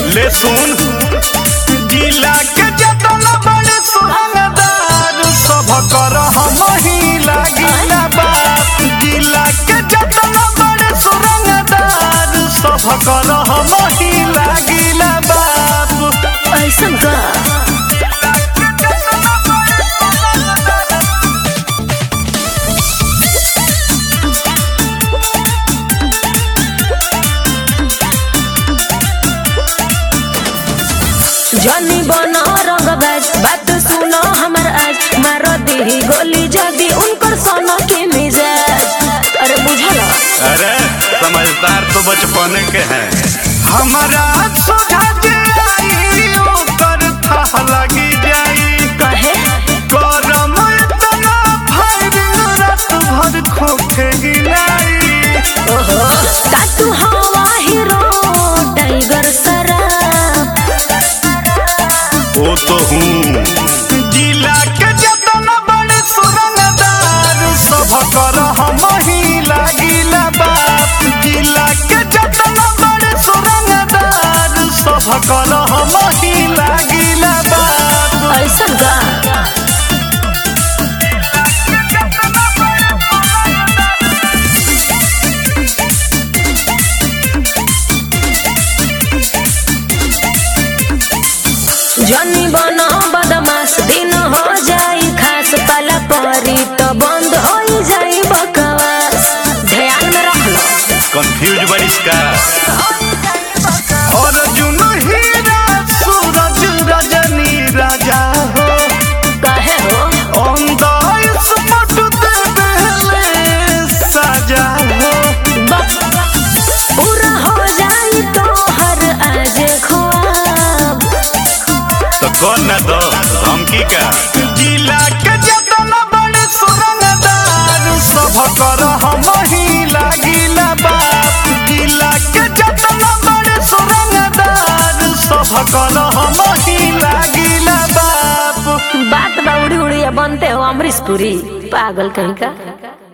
ले सुन जिला के जतन बड़े सुरंगदार सब कर हम ही लागिला बाप जिला के जतन बड़े सुरंगदार सब कर हम ही लागिला बाप ऐसन का जनी बनो रंगबाज बात सुनो हमर आज मार दी गोली जदी उनकर सोनो के मिजाज अरे बुझल अरे समझदार तो बचपने के हैं हमारा सोझा जे आई ओकर था लगी जाई कहे गरम इतना फायरिंग रात भर खोखे गिलाई ओहो का तू हवा हीरो टाइगर सराफ वो तो हूँ जिला के जतन बड़े सुरंगदार सब कर हम ही लागिला बाप जिला के जतन बड़े सुरंगदार सब कर हम ही लागिला बाप ऐसन का जनी बनो बदमाश दिन हो जाई खास पाला परी तो बंद हो जाई बकवास ध्यान में रख लो कंफ्यूज बड़िस का अर्जुन हीरा सूरज रजनी राजा हो कहे हो अंदाज मट देले साजा हो बस पूरा हो जाई तो हर आज ख्वाब तो कौन ना दो धमकी का जिला के जतन बड़े सुरंगदार सब कर हम ही लागिला बाप जिला के जतन बड़े सुरंगदार सब कर हम ही लागिला बाप बात बा उड़ी उड़ी बनते हो अमरीश पुरी पागल कहीं का